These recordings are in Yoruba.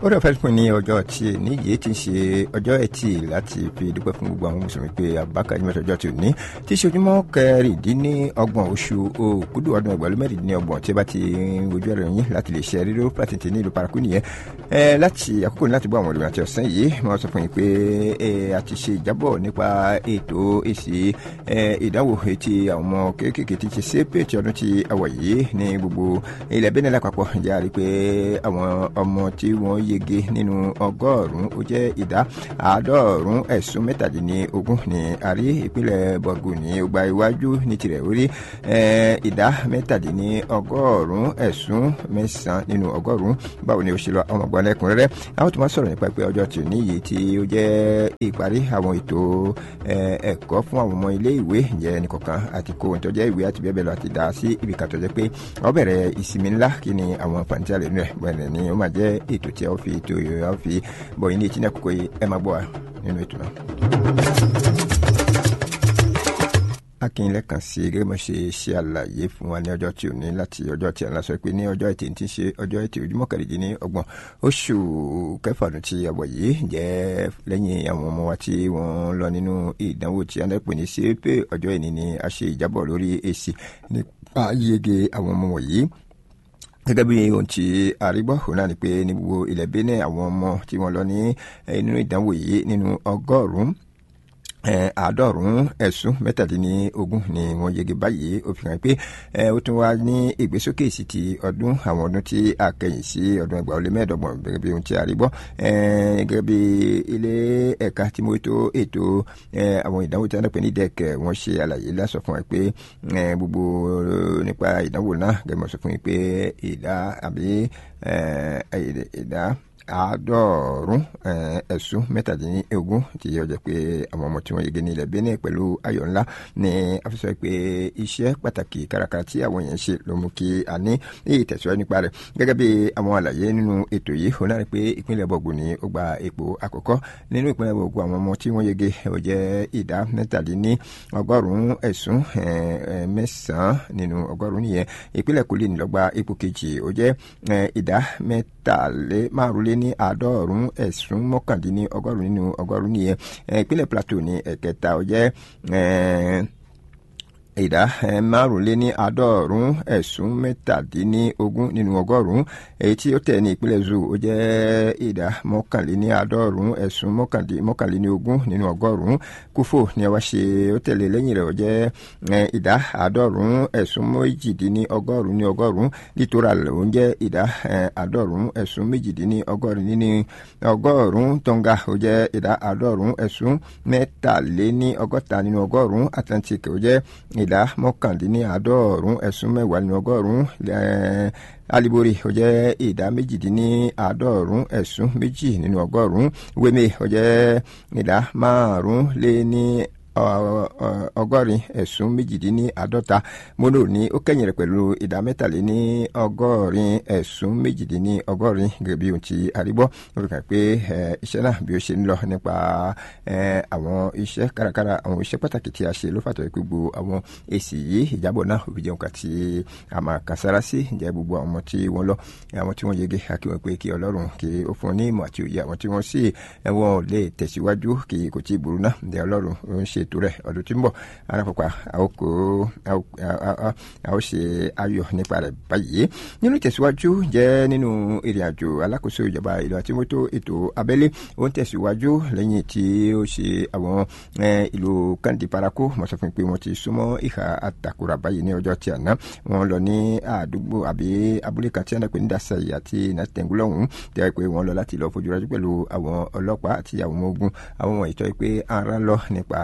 ó dẹ̀ fẹ́ fún ní ọjọ́ tí níyì tí ń ṣe ọjọ́ ẹtì láti fi dúpẹ́ fún gbogbo àwọn mùsùlùmí pé abubakar jimoh ọjọ́ tí ò ní tí ṣe ojúmọ́ kẹrìndínlọ́gbọ̀n oṣù òkúdù ọdún ẹgbẹ̀rún mẹ́rìndínlọ́gbọ̀n tí ó bá ti wojú ẹ̀rọ yín láti lè ṣe ríró pàtẹ́tẹ́ ní ìlú paraku nìyẹn láti àkókò ní láti gbọ́ àwọn olùrìn àti ọ̀sán yìí wọ́n sọ fún yín pé a ti ṣe ìjábọ̀ nípa ètò èsì ìdánwò etí àwọn ọmọ kéékèèké tí ṣe sépè tí ọdún tí a wọ̀ yìí ní gbogbo ilẹ̀ bẹ́ẹ̀ nílẹ̀ àpapọ̀ jẹ́ àrí pé àwọn ọmọ tí wọ́n yege nínú ọgọ́rùn-ún ó jẹ́ ìdá àádọ́rùn-ún ẹ̀sùn mẹ́tàdínlógún ní àrí ìpínlẹ̀ bọ̀gù ní ọgbà iwájú ní tirẹ̀ orí ìdá mẹ́tàdínlọ́gọ́rùn-ún ẹ̀sùn mẹ́sàn-án nínú ọgọ́rùn-ún báwo ni ó ṣe lọ àwọn ọgbọ́n lẹ́kùnrẹ́rẹ́ àwọn tó máa sọ̀rọ̀ nípa pé ọjọ́ tí ò ní yìí tí ó jẹ́ ìparí àwọn ètò ẹ̀kọ́ fún àwọn ọmọ ilé ìwé ìyẹn nìkọ̀kan àti kó ohun tó jẹ́ ìwé àti bẹ́ẹ̀ bẹ́ẹ̀ lọ àti dá sí ibì kan tó jẹ́ pé ó bẹ̀rẹ̀ ìsinmi ńlá kí ni àwọn àǹfààní tí a lè nú ẹ̀ bẹ́ẹ̀ ni ó máa jẹ́ ètò tí a fi ètò a fi bọ̀ yín ní etí náà kókó yìí ẹ máa gbọ́ wa nínú ètò náà akínlẹ̀ kan sí gẹ́gẹ́ bó ṣe ṣe àlàyé fún wa ní ọjọ́ tí ò ní láti ọjọ́ tí a ń sọ pé ní ọjọ́ ẹtì tí ń ṣe ọjọ́ ẹtì ojúmọ́ kẹrìndínlẹ́ ní ọgbọ̀n oṣù kẹfà ọdún tí a wọ̀ yìí jẹ́ lẹ́yìn àwọn ọmọ wa tí wọ́n lọ nínú ìdánwò tí a ń pè ní ṣépè ọjọ́ ìní ni a ṣe ìjábọ̀ lórí èsì nípa yege àwọn ọmọ wọ̀nyí gẹ́gẹ́ bí ohun tí àrígbọ́ òun náà ni pé ní gbogbo ilẹ̀ Benin àwọn ọmọ tí wọ́n lọ ní nínú ìdánwò yìí nínú ọgọ́rùn-ún àádọ́rùn-ún ẹ̀sùn mẹ́tàdínlógún ni wọ́n yege báyìí ó fi hàn pé ó tún wá ní ìgbésókè sí ti ọdún àwọn ọdún tí a kẹyìn sí ọdún ẹgbàá ó lé mẹ́ẹ̀ẹ́dọ́gbọ̀n gẹ́gẹ́ bí ohun tí a rí gbọ́ gẹ́gẹ́ bí ilé ẹ̀ka tí mo tó ètò àwọn ìdánwò tí a ń pè ní dẹ́kẹ̀ wọ́n ṣe àlàyé lásọ fún ẹ pé gbogbo nípa ìdánwò náà gẹ́gẹ́ bí wọ́n sọ fún mi pé ìdá àbí ìdá àádọ́rùn ẹ̀sùn mẹ́tàdínlógún tí yóò jẹ́ pé àwọn ọmọ tí wọ́n yege ní ilẹ̀ Benin pẹ̀lú ayọ̀ ńlá ní àfisọ́ pé iṣẹ́ pàtàkì kárakára tí àwọn èèyàn ṣe ló mú kí a ní ìtẹ̀síwájú nípa rẹ̀ gẹ́gẹ́ bí àwọn àlàyé nínú ètò yìí ó náà pé ìpínlẹ̀ bọ̀gù ni ó gba ipò àkọ́kọ́ nínú ìpínlẹ̀ bọ̀gù àwọn ọmọ tí wọ́n yege ó jẹ́ ìdá mẹ́tàdínní ọgọ́rùn-ún ẹ̀sùn mẹ́sàn-án nínú ọgọ́rùn-ún nìyẹn ìpínlẹ̀ Kogi ni ló gba ipò kejì ó jẹ́ ìdá mẹ́tàlé márùnlé ní àádọ́rùn-ún ẹ̀sùn mọ́kàndínní ọgọ́rùn-ún nínú ọgọ́rùn-ún nìyẹn ìpínlẹ̀ Plateau ní ẹ̀kẹta ó jẹ́ ìdá márùnléní àádọ́rùn-ún ẹ̀sùn mẹ́tàdínlógún nínú ọgọ́rùn-ún èyí tí ó tẹ̀ ní ìpínlẹ̀ zoo ó jẹ́ ìdá mọ́kànléní àádọ́rùn-ún ẹ̀sùn mọ́kànléníogún nínú ọgọ́rùn-ún kúfò ní ọwọ́ ṣe ó tẹ̀lé lẹ́yìn rẹ̀ ó jẹ́ ìdá àádọ́rùn-ún ẹ̀sùn méjìdínní ọgọ́rùn-ún ní ọgọ́rùn-ún littoral ó jẹ́ ìdá àádọ́rùn-ún ẹ̀sùn méjìdínní ọgọ́rùn-ún nínú ọgọ́rùn-ún tonga ó jẹ́ ìdá àádọ́rùn-ún ẹ̀sùn mẹ́tàléní ọgọ́ta nínú ọgọ́rùn-ún atlantic ó jẹ́ ìdá mọ́kàndínláàádọ́rùn ẹ̀sùn mẹ́wàá nínú ọgọ́rùn alibori ó jẹ́ ìdá méjìdínláàádọ́rùn ẹ̀sùn méjì nínú ọgọ́rùn wémè ó jẹ́ ìdá márùn lé ní ọgọ́rin ẹ̀sùn méjìdínláàádọ́ta mono ní ó kẹ́yìn rẹ̀ pẹ̀lú ìdá mẹ́tàléní ọgọ́rin ẹ̀sùn méjìdínní ọgọ́rin gẹ́gẹ́ bí ohun tí àrígbọ́ ó fi hàn pé iṣẹ́ náà bí ó ṣe ń lọ nípa àwọn iṣẹ́ kárakára àwọn iṣẹ́ pàtàkì tí a ṣe ló fàtọ̀ gbogbo àwọn èsì yìí ìjábọ̀ náà òbí jẹun kà tí a máa kà sára sí ǹjẹ́ gbogbo àwọn tí wọ́n lọ àwọn tí wọ́n yege àkí wọn pé kí ọlọ́run kí ó fún ní ìmọ̀ àti òye àwọn tí wọ́n sì wọ́n lè tẹ̀síwájú kí kò tí ì burú náà ǹjẹ́ ọlọ́run ó ń ṣe ètò rẹ̀ ọdún tí ń bọ̀ arákùnrin àwòkọ́ a ó ṣe ayọ̀ nípa rẹ̀ báyìí nínú ìtẹ̀síwájú jẹ́ nínú ìrìn àjò alákòóso ìjọba ìlú àti mọ́tò ètò abẹ́lé ó ń tẹ̀síwájú lẹ́yìn tí ó ṣe àwọn ìlú kandi parako mo sọ fún pé wọ́n ti súnmọ́ ìhà àtàkùrà báyìí ní ọjọ́ tí àná wọ́n lọ ní àdúgbò àbí abúlé kan tí wọ́n pè ní dasayi àti nàtẹ̀ngúlọ́hún tẹ́ pé wọ́n lọ láti lọ fojú rájú pẹ̀lú àwọn ọlọ́pàá àti àwọn ọmọ ogun àwọn wọ̀nyí tọ́ pé ara lọ nípa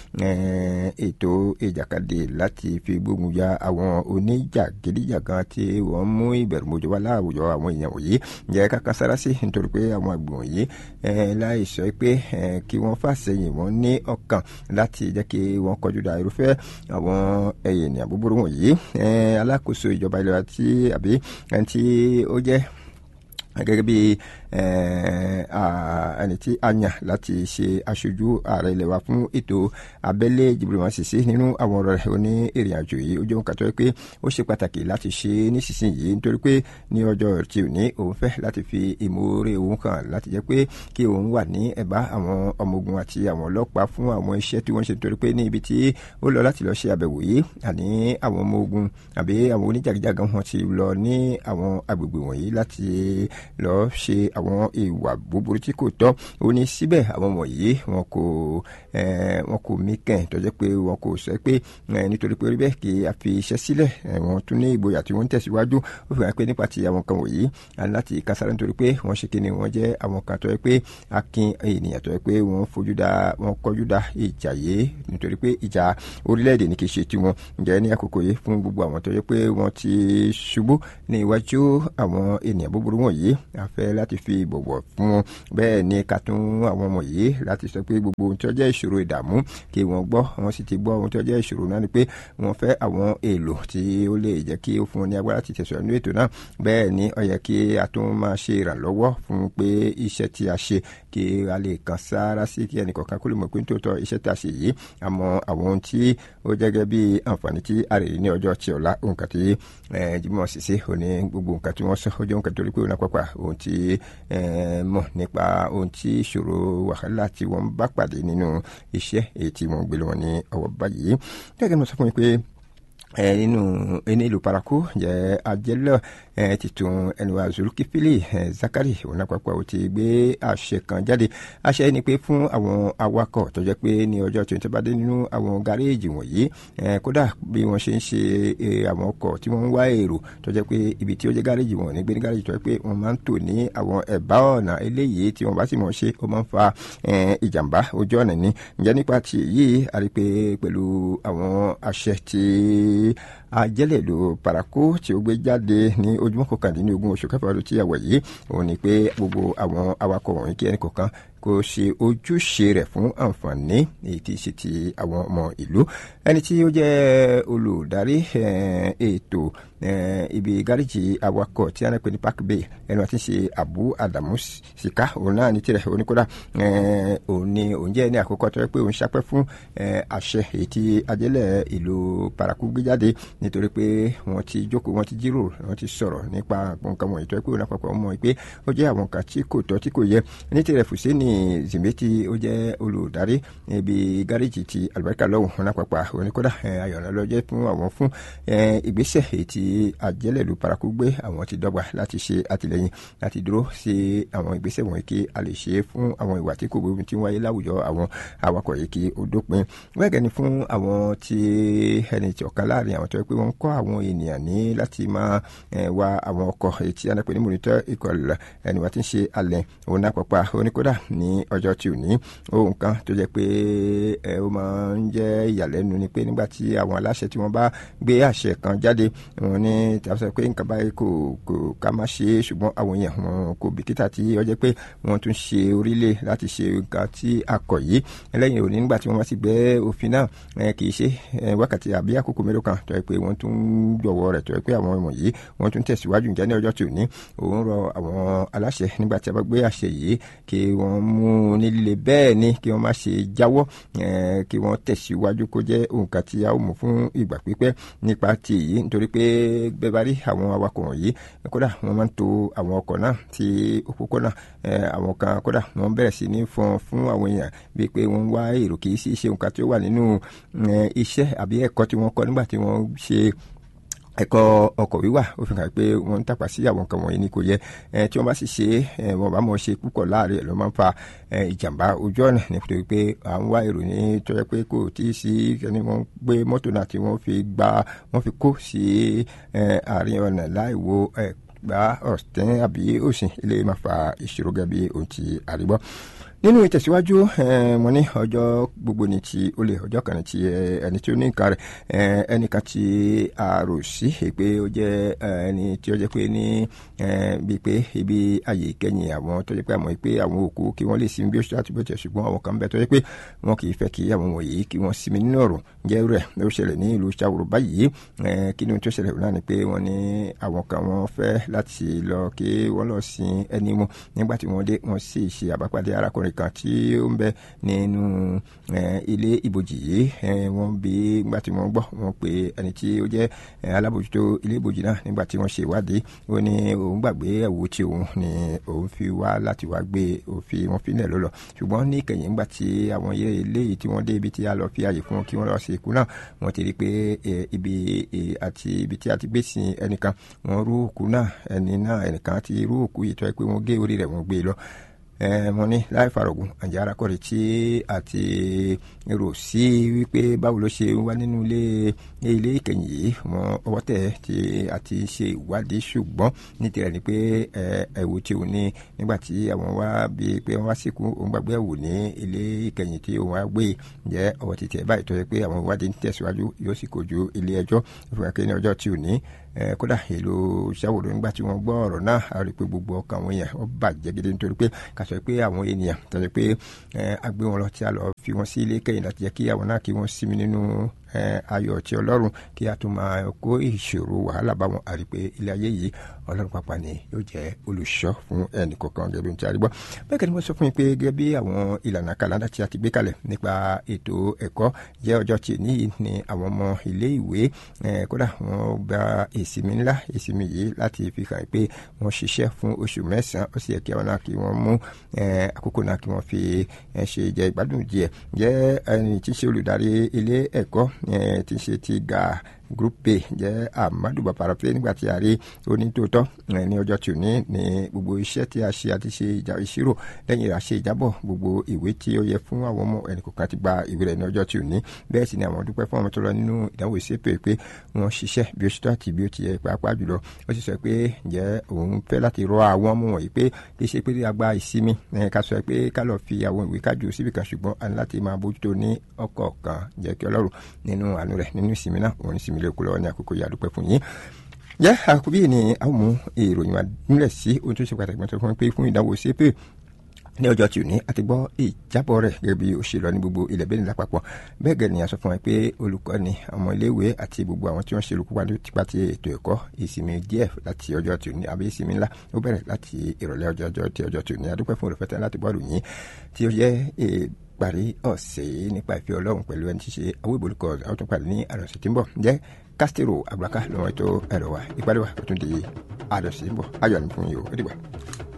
ètò ìjàkadì láti fi gbógun ja àwọn oníjàgídíjàgan tí wọ́n mú ìbẹ̀rùmọ̀jọ wá láwùjọ àwọn èèyàn wòye jẹ́ kákan sára sí nítorí pé àwọn àgbọ̀n yìí láì sọ pé kí wọ́n fàṣẹyìn wọ́n ní ọkàn láti jẹ́ kí wọ́n kọjú da irúfẹ́ àwọn èèyàn búburú wọ̀nyí alákòóso ìjọba ilẹ̀ wa tí àbí ẹni tí ó jẹ́ gẹ́gẹ́ bí ẹni tí a yàn láti ṣe aṣojú ààrẹ ilẹ̀ wa fún ètò abẹ́lé Jibril Sisi nínú àwọn ọ̀rọ̀ rẹ̀ oní ìrìn àjò yìí ó jẹ́ ohun kàtọ́ pé ó ṣe pàtàkì láti ṣe nísinsìnyí nítorí pé ní ọjọ́ tí ò ní òun fẹ́ láti fi ìmoore òun hàn láti jẹ́ pé kí òun wà ní ẹ̀bá àwọn ọmọ ogun àti àwọn ọlọ́pàá fún àwọn iṣẹ́ tí wọ́n ṣe nítorí pé ní ibi tí ó lọ láti lọ ṣe àbẹ̀wò yìí àní àwọn ọmọ ogun àbí àwọn oníjàgíjàgan wọn ti lọ ní àwọn agbègbè wọ̀nyí láti lọ ṣe àwọn ìwà búburú tí kò tọ́ ó ní síbẹ̀ àwọn wọ̀nyí wọn kò wọn kò mí kẹ́hìn tó jẹ́ pé wọn kò sọ pé nítorí pé orí bẹ́ẹ̀ kí a fi iṣẹ́ sílẹ̀ wọn tún ní ìgboyà tí wọ́n ń tẹ̀síwájú ó fi hàn pé nípa ti àwọn kan wọ̀nyí láti kására nítorí pé wọ́n ṣe kíni wọ́n jẹ́ àwọn kan tó yẹ pé akin ènìyàn tó yẹ pé wọ́n fojú da wọ́n kọjú da ìjà yìí nítorí pé ìjà orílẹ̀-èdè ní kì í ṣe tiwọn ǹjẹ́ ní àkókò yìí fún gbogbo àwọn tó yẹ pé wọ́n ti ṣubú ní iwájú àwọn ènìyàn búburú wọ̀nyí a fẹ́ láti fi ìbọ̀wọ̀ fún wọn bẹ́ẹ̀ ni ká tún àwọn ọmọ yìí láti sọ pé gbogbo ohun tí ó jẹ́ ìṣòro ìdààmú kí wọ́n gbọ́ wọ́n sì ti gbọ́ ohun tí ó jẹ́ ìṣòro náà ni pé wọ́n fẹ́ àwọn èlò tí ó lè jẹ́ kí ó fún wọn ní agbára ti tẹ̀sán nínú ètò náà bẹ́ẹ̀ ni ó yẹ kí a tún máa ṣe ìrànlọ́wọ́ fún pé iṣẹ́ tí a ṣe kí a lè kàn sára sí kí ẹnì kọ̀ọ̀kan kó lè mọ̀ pé nítòótọ́ iṣẹ́ tí a ṣe yìí àmọ́ àwọn ohun tí ó jẹ́gẹ́ bí àǹfààní tí a rè ní ọjọ́ tí ọ̀la nǹkan tí Jimoh Sisi òní gbogbo nǹkan tí wọ́n sọ ó jẹ́ nǹkan torí pé òun àpapà ohun tí mọ̀ nípa ohun tí ìṣòro wàhálà tí wọ́n bá pàdé nínú iṣẹ́ èyí tí wọ́n gbé lọ́wọ́ ní ọwọ́ báyìí gẹ́gẹ́ bí mo sọ fún mi pé nínú ẹni ìlú paraku jẹ ajẹlọ titun ẹnuwa zulukifili zakari òun àpapọ̀ ó ti gbé àṣẹ kan jáde àṣẹ ni pé fún àwọn awakọ̀ tó jẹ́ pé ní ọjọ́ tí wọ́n ti bá dé nínú àwọn gáréèjì wọ̀nyí kódà bí wọ́n ṣe ń ṣe àwọn ọkọ̀ tí wọ́n ń wá èrò tó jẹ́ pé ibi tí ó jẹ́ gáréèjì wọn ní gbé ní gáréèjì tó jẹ́ pé wọ́n máa ń tò ní àwọn ẹ̀bá ọ̀nà eléyìí tí wọ́n bá sì mọ̀ ṣe ó máa ń fa ìjàmbá ojú ọ̀nà ní ǹjẹ́ nípa ti yìí a rí pé pẹ̀lú àwọn àṣẹ tí ajẹ́lẹ̀ ló parako tí ó gbé jáde ní ojúmọ́ kọkàndínlógún oṣù kẹfà ọdún tí a wọ̀ yìí òun ni pé gbogbo àwọn awakọ̀ wọ̀nyí kí ẹnì kọ̀ọ̀kan kò ṣe ojúṣe rẹ̀ fún àǹfààní èyí tí ṣe ti àwọn ọmọ ìlú ẹni tí ó jẹ́ olùdarí ètò ibi gáréjì awakọ̀ tí a ń pè ní park bay ẹnu àti ṣe abu adamu sika òun náà ní tirẹ̀ oníkódà òun ni òun jẹ́ ní àkókò tó yẹ pé òun ṣapẹ́ fún àṣẹ èyí tí ajẹ́lẹ̀ ìlú paraku gbé jáde nítorí pé wọ́n ti jókòó wọ́n ti jíròrò wọ́n ti sọ̀rọ̀ nípa nǹkan wọ̀nyí tó yẹ pé òun àpapọ̀ mọ̀ pé ó jẹ́ àwọn kan tí kò tọ́ tí kò yẹ ní tirẹ̀ fùsẹ́ni zimbeti ó jẹ́ olùdarí ibi gáréjì ti alibarika lọ́wọ́ wọn àpapọ̀ oníkódà ayọ̀nà lọ́jẹ́ fún àwọn fún ìgbésẹ̀ èyí tí àjẹlẹ̀ ìlú paraku gbé àwọn ti dọ́gba láti ṣe àtìlẹ́yìn láti dúró sí àwọn ìgbésẹ̀ wọ̀nyí kí a lè ṣe fún àwọn ìwà tí kò gbógun tí ń wáyé láwùjọ àwọn awakọ̀ yìí kí ó dópin wẹ́gẹ́ ni fún àwọn tí ẹni tí ọ̀kan láàrin àwọn tó yẹ pé wọ́n ń kọ́ àwọn ènìyàn ní láti máa wa àwọn ọkọ̀ èyí tí anápẹ́ ní mònítọ́ ìkọlù ẹni wá ti ń ṣe alẹ́ òun náà pàpà oníkódà ní ọjọ́ tí ò ní ohun kan tó jẹ́ pé ẹ ó máa ń jẹ́ ìyàlẹ́nu ni pé nígbà tí àwọn aláṣẹ tí wọ́n bá gbé àṣẹ kan jáde wọn ní tàbí sọ pé nǹkan báyìí kò kò ká má ṣe é ṣùgbọ́n àwọn èèyàn wọn kò bìkítà tí ó jẹ́ pé wọ́n tún ṣe orílẹ̀ láti ṣe nǹkan tí a kọ̀ yìí ẹlẹ́yìn òní nígbà tí wọ́n bá ti gbé òfin náà kì í ṣe wákàtí àbí àkókò mélòó kan tó yẹ pé wọ́n tún jọ̀wọ́ rẹ̀ tó yẹ pé àwọn ọmọ yìí wọ́n tún tẹ̀síwájú ǹjẹ́ ní ọjọ́ tí ò ní òun rọ àwọn aláṣẹ nígbà tí a bá gbé àṣẹ yìí kí wọ́n mú ní líle bẹ́ẹ̀ ni kí wọ́n má ṣe jáwọ́ kí wọ́n tẹ̀síwájú kó jẹ́ nǹkan tí a ó mú fún ìgbà pípẹ́ nípa ti yìí nítorí pé bẹ́ẹ̀ bá rí àwọn awakọ̀ wọ̀nyí kódà wọ́n máa ń to àwọn ọkọ̀ náà tí òpópónà àwọn kan kódà wọ́n bẹ̀rẹ̀ sí ní fọn fún àwọn èèyàn bíi pé wọ́n wá èrò kì í sí ṣe nǹkan tí ó wà nínú iṣẹ́ àbí ẹ̀kọ́ tí wọ́n kọ́ nígbà tí wọ́n ṣe ẹ̀kọ́ ọkọ̀ wíwà ó fi hàn pé wọ́n ń tàpá sí àwọn nǹkan wọ̀nyí ni kò yẹ tí wọ́n bá sì ṣe wọ́n bá mọ̀ ṣe púpọ̀ láàrin ẹ̀ ló máa ń fa ìjàmbá ojú ọ̀nà nítorí pé à ń wá ìròyìn tó yẹ pé kò tí ì sí ẹni wọ́n gbé mọ́tò náà tí wọ́n fi gba wọ́n fi kó sí àárín ọ̀nà láì wo gba ọ̀tẹ́ àbí òsìn ilé máa fa ìṣòro gẹ́gẹ́ bí ohun tí àrígbọ́ nínú ìtẹ̀síwájú wọn ní ọjọ́ gbogbo ní ti olè ọjọ́ kan ní ti ẹni tí ó ní nǹkan rẹ̀ ẹnìkan tí a rò sí pé ó jẹ́ ẹni tí ó jẹ́ pé ní bíi pé ibi ààyè ìkẹyìn àwọn tó jẹ́ pé àmọ́ pé àwọn òkú kí wọ́n lè sinmi bí ó ṣe láti bó tiẹ̀ ṣùgbọ́n àwọn kan bẹ tó jẹ́ pé wọn kì í fẹ́ kí àwọn wọ̀nyí kí wọ́n sinmi nínú ọ̀rọ̀ jẹ́ rẹ̀ ó ṣẹlẹ̀ ní ìlú Ṣàwòrò báyìí kí ni tó ṣẹlẹ̀ náà ni pé wọ́n ní àwọn kan wọ́n fẹ́ láti lọ kí wọ́n lọ sin ẹni wọn nígbà tí wọ́n dé wọ́n sì ṣe àbápàdé arákùnrin kan tí ó ń bẹ nínú ilé ìbòjì yìí wọ́n bí nígbà tí wọ́n gbọ́ wọ́n pé ẹni tí ó jẹ́ alábòjútó ilé ìbòjì náà nígbà tí wọ́n ṣe ìwádìí ó ní òun gbàgbé ẹ̀wù tí òun ni òun fi wá láti wá gbé òfin wọn fi nílẹ̀ ló lọ ṣùgbọ́n ní ìkẹyìn nígbà tí àwọn ilé yìí tí wọ́n dé ibi tí a lọ fi àyè fún wọn kí wọ́n lọ sí ikú náà wọ́n ti rí pé ibi àti ibi tí a ti gbé sin ẹnìkan wọ́n rú òkú náà ẹni náà ẹnìkan ti rú òkú yìí tó yẹ pé wọ́n gé orí rẹ̀ wọ́n gbé lọ mo ní láì farogun àjẹ́ arákùnrin tí àti rò sí wípé báwo ló ṣe wá nínú ilé ilé ìkẹyìn yìí wọn ọwọ́ tẹ̀ tí àti ṣe ìwádìí ṣùgbọ́n ní tirẹ̀ ni pé ẹ̀wù tí òun ní nígbà tí àwọn wá bíi pé wọ́n wá síkú òun gbàgbé ẹ̀wù ní ilé ìkẹyìn tí òun wá gbé jẹ́ ọwọ́ títí ẹ̀ báyìí tó yẹ pé àwọn ìwádìí ń tẹ̀síwájú yóò sì kojú ilé ẹjọ́ ìfúnra ní ọjọ́ tí ò ní kódà èlò Ṣàwòrò nígbà tí wọ́n gbọ́ ọ̀rọ̀ náà a rí i pé gbogbo ọkàn àwọn èèyàn ó bàjẹ́ gidi nítorí pé kà sọ pé àwọn ènìyàn tó yẹ pé a gbé wọn lọ tí a lọ fi wọn sí ilé kẹ́yìn láti jẹ́ kí àwọn náà kí wọ́n sinmi nínú ayọ̀ tí ọlọ́run kí a tún máa kó ìṣòro wàhálà bá wọn àrí pé ilé ayé yìí ọlọ́run pàpà ni yóò jẹ́ olùṣọ́ fún ẹnì kọ̀ọ̀kan gẹ́gẹ́ bí n ti àrígbọ́ bẹ́ẹ̀ kẹ́ni mo sọ fún yín pé gẹ́gẹ́ bí àwọn ìlànà kàlàndà tí a ti gbé kalẹ̀ nípa ètò ẹ̀kọ́ jẹ́ ọjọ́ tí níyì ni àwọn ọmọ ilé ìwé kódà wọ́n gba ìsinmi ńlá ìsinmi yìí láti fi hàn pé wọ́n ṣiṣẹ́ fún oṣù mẹ́sàn-án ó sì yẹ kí àwọn náà kí wọ́n mú àkókò náà kí wọ́n fi ṣe jẹ ìgbádùn díẹ̀ jẹ́ ẹni tí ń ṣe olùdarí ilé ẹ̀kọ́ tí ń ṣe ti ga group b jẹ́ amadu babarafe nígbà tí a rí onítòótọ́ ní ọjọ́ tí ò ní ní gbogbo iṣẹ́ tí a ṣe àti ṣe ìṣirò lẹ́yìn rẹ̀ a ṣe ìjábọ̀ gbogbo ìwé tí ó yẹ fún àwọn ọmọ ẹnìkọ̀ọ̀kan ti gba ìwé rẹ̀ ní ọjọ́ tí ò ní bẹ́ẹ̀ sì ni àwọn dúpẹ́ fún ọmọ tó lọ nínú ìdánwò ìṣépè pé wọ́n ṣiṣẹ́ bí ó ṣe tó àti bí ó ti yẹ pàápàá jùlọ ó sì sọ pé ǹjẹ́ òun fẹ́ láti rọ àwọn ọmọ wọ̀nyí pé kì í ṣe pé a gba ìsinmi ká sọ pé ká lọ fi àwọn ìwé kájú síbi kan ṣùgbọ́n a ní láti máa bójútó ní ọ̀kọ̀ọ̀kan jẹ́ kí ọlọ́run nínú àánú rẹ̀ nínú ìsinmi náà òun ìsinmi lè kú lọ́wọ́ ní àkókò yìí àdúpẹ́ fún yín jẹ́ àkóbí ni a ó mú ìròyìn wa nílẹ̀ sí ohun tó ṣe pàtàkì mọ́tò fún pé fún ìdánwò CAP ní ọjọ́ tí ò ní àti gbọ́ ìjábọ̀ rẹ̀ gẹ́gẹ́ bí ó ṣe lọ ní gbogbo ilẹ̀ bẹ́ẹ̀ ní lápapọ̀ bẹ́ẹ̀ gẹ̀ ni a sọ fún wa pé olùkọ́ni ọmọ iléèwé àti gbogbo àwọn tí wọ́n ṣe olùkópa nípa ti ètò ẹ̀kọ́ ìsinmi díẹ̀ láti ọjọ́ tí ò ní àbí ìsinmi ńlá ó bẹ̀rẹ̀ láti ìrọ̀lẹ́ ọjọ́ ọjọ́ tí ọjọ́ tí ò ní adúpẹ́ fún olùfẹ́tẹ́ láti bọ́ọ̀lù yín tí ó jẹ́ parí ọ̀sẹ̀ yìí nípa ìfẹ́ ọlọ́run pẹ̀lú ẹni tí ṣe àwọn ìbòlùkọ́ àwọn tó parí ní àròsẹ̀ tí ń bọ̀ jẹ́ kásítérò àgbàká lọ́wọ́ ètò ẹ̀rọ wa ìpàdé wa ó tún di àròsẹ̀ ń bọ̀ ayọ̀ ní fún yìí ó dìgbà.